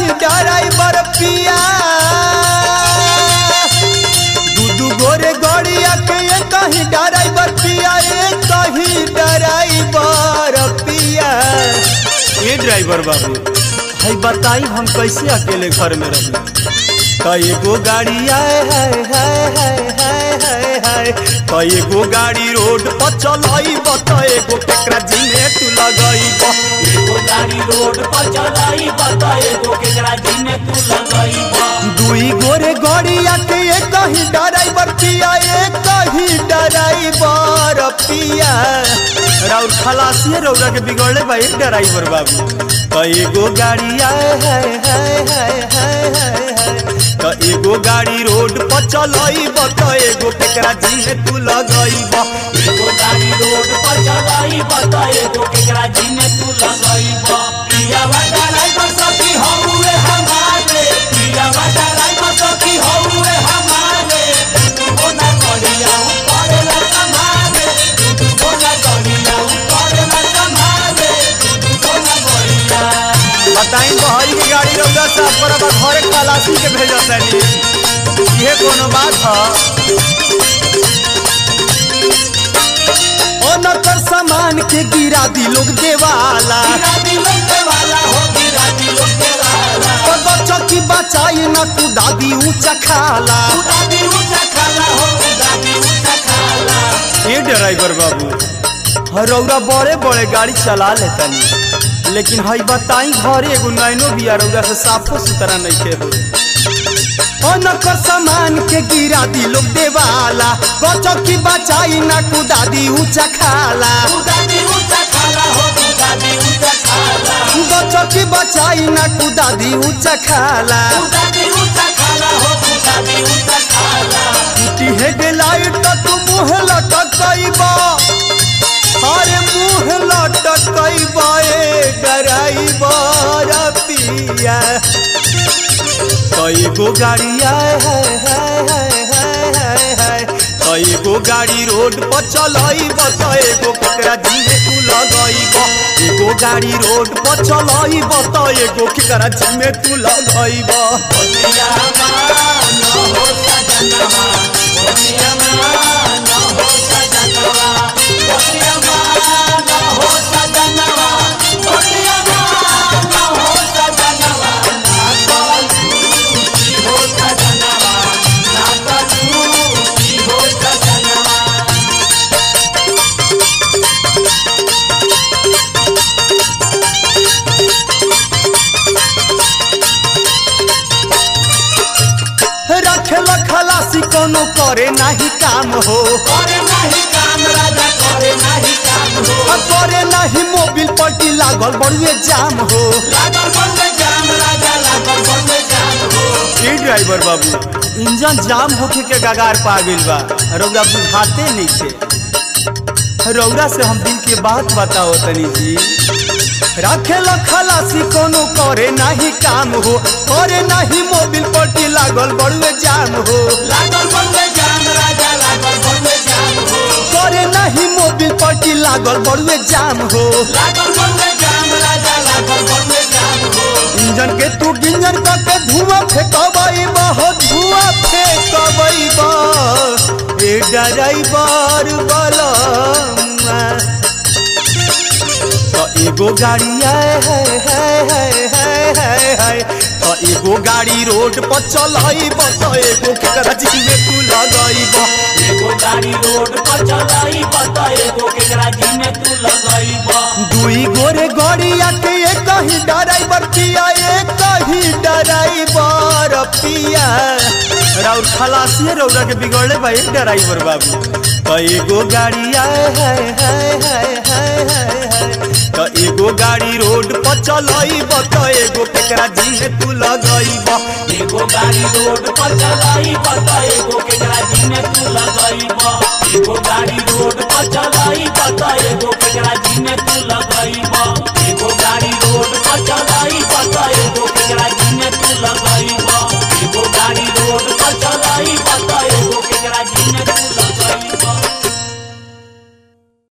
कहीं ड्राइवर पिया दू दू गोरे गड़िया के ये कहीं ड्राइवर पिया ये कहीं ड्राइवर पिया ये ड्राइवर बाबू है बताई हम कैसे अकेले घर में रही कई गो गाड़ी आए हाय हाय हाय हाय हाय हाय कई गो गाड़ी रोड पर चलाई बत एगो केकरा जिने तू लगई एगो गाड़ी रोड पर चलाई बता एगो केकरा जिने तू लगई दुई गोरे गड़िया के एक कहीं ड्राइवर पिया एक कहीं ड्राइवर पिया राउर खलासी रौरा के बिगड़ले बा एक ड्राइवर बाबू कई गो गाड़ी आए हाय हाय हाय हाय हाय हाय त एगो गाड़ी रोड पर चलई बत एगो केकरा जिने तू लगई बा एगो गाड़ी रोड पर चलाई बता एगो केकरा जिने तू लगई पिया वाला ड्राइवर सखी हौवे हमारे पिया वाला ड्राइवर सखी हौवे हमारे तू ना करिया ऊपर ना संभाले तू ना करिया ऊपर ना संभाले तू ना करिया बताई बहरी की गाड़ी रौदा साफ पर अब घरे खलासी के भेजत तनी ये कोनो बात ह ओनकर सामान के गिरा दी लोग देवाला गिरा दिलों के वाला हो गिरा दिलों के वाला तो बच्चों की बचाई न तू दादी ऊंचा खाला दादी ऊंचा खाला हो दादी ऊंचा खाला ये ड्राइवर बाबू रौरा बड़े बड़े गाड़ी चला लेतनी लेकिन हई बताई घरे एगो नैनो बिया रौरा से साफो सुथरा नहीं के हो ओनकर सामान के गिरा दी लोग देवाला बच्चों की बचाई न तू दादी ऊंचा खाला दादी ऊंचा खाला हो दादी ऊंचा खाला बच्चों की बचाई न तू दादी ऊंचा खाला दादी ऊंचा खाला हो दादी ऊंचा खाला टूटी हेडलाइट तो तू मुँह लटकैबा अरे मुँह लटकैबा ए ड्राइवर पिया कई गो गाड़ी आए हाय हाय हाय हाय हाय हाय कई गो गाड़ी रोड पर चलैब त एगो केकरा जिने तू लगैब एगो गाड़ी रोड पर चलैब त एगो केकरा जिने तू लगैब बोलिया मान हो सजनवा बोलिया मान हो सजनवा बोलिया मान हो सजनवा बोलिया मान हो सजनवा ना कलू की हो सजनवा ना कलू की हो सजनवा रखेल खलासी कोनो करे नाही काम हो करे नहीं काम राजा करे नहीं काम हो आ करे नाही मोबिल पट्टी लागल बड़ुए जाम हो लागल बनवे जाम राजा लागल बनवे जाम हो ई ड्राइवर बाबू इंजन जाम होके के गगार पा गइल बा रौरा बुझाते नहीं छे रौरा से हम दिल के बात बताओ तनी जी रखेल खलासी कोनो करे नाही काम हो करे नाही मोबिल पट्टी लागल बड़ुए जाम हो लागल बनवे जाम राजा लागल बनवे जाम हो करे नाही मोबिल पट्टी लागल बड़ुए जाम हो लागल बनवे जाम राजा लागल बनवे जाम हो इंजन के तू गिंजन करके धुआं फेंकबई हो धुआं फेंकबई ए ड्राइवर बलमा तो एगो गाड़ी आए हाय हाय हाय हाय हाय हाय तो एगो गाड़ी रोड पर चलैब तो एगो केकरा जिमे तू लगैब एगो गाड़ी रोड पर चलाई बता एगो केकरा जिने तू लगईब दुई गोरे गड़िया के एक ही ड्राइवर पिया एक ही ड्राइवर पिया राउर खलासी रौरा के बिगड़ले बा एक ड्राइवर बाबू तो एगो गाड़ी आए हाय हाय हाय हाय हाय हाय तो एगो गाड़ी रोड पर चलैब तो एगो केकरा जिने तू लगैब एगो गाड़ी रोड पर चलाई बता एगो केकरा जिने तू लगईब एगो गाड़ी